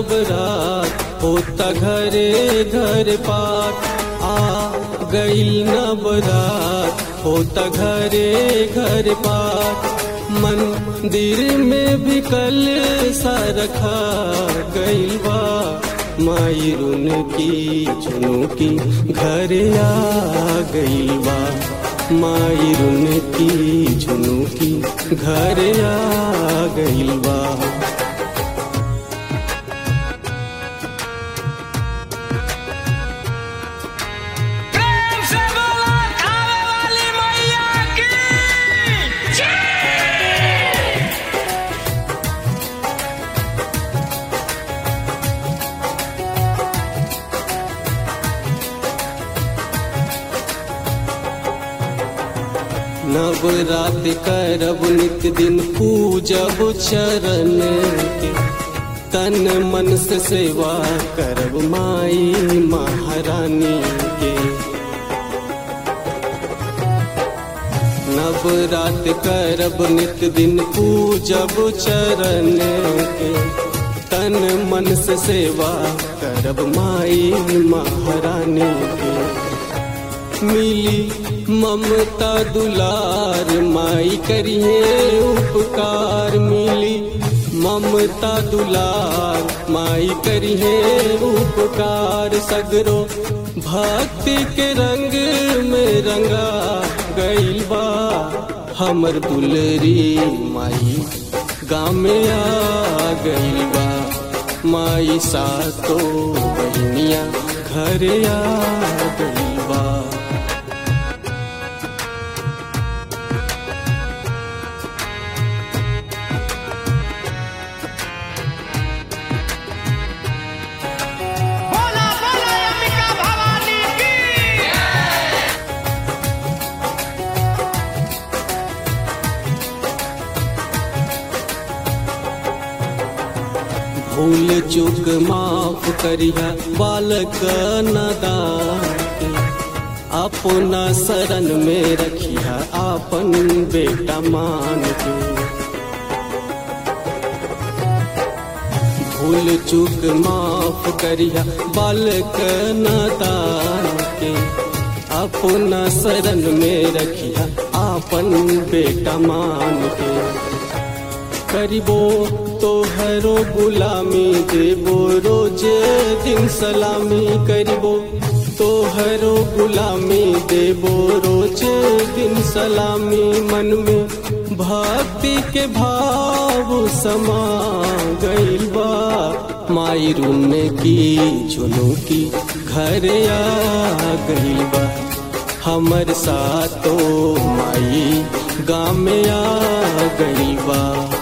नवरात होता घरे घर पार आ गईल नवरात होता घरे घर पार मंदिर में भी कल सा रखा गईल बा माई रुन की चुनु की घर आ गईल बा माई रुन की चुनु की घर आ गईल बा प्रेम से बोला खावे वाली मैया की नवरात करब नित दिन पूजब चरण के तन मन से सेवा करब माई महारानी के नवरात करब नित दिन पूजब चरण के तन मन से सेवा करब माई महारानी के मिली ममता दुलार माई करिए उपकार मिली ममता दुलार माई करिए उपकार सगरो भक्ति के रंग में रंगा गईल बा हमर दुलरी माई गाँव में आ गईल बा माई सातो बहनिया घर आ गईल बा बोला बोला अंबिका भवानी की भूल चूक माफ करिया बालक नदान के अपना शरण में रखिया आपन बेटा मान के भूल चूक माफ करिया बालक नदान के अपना शरण में रखिया आपन बेटा मान के करिबो तोहरो गुलामी देबो रोज दिन सलामी करिबो तोहरो गुलामी देबो रोज दिन सलामी मन में भक्ति के भाव समा गईल बा माई रूम की चुनु की घर आ गईल बा हमर सातो माई गाँव में आ गईल बा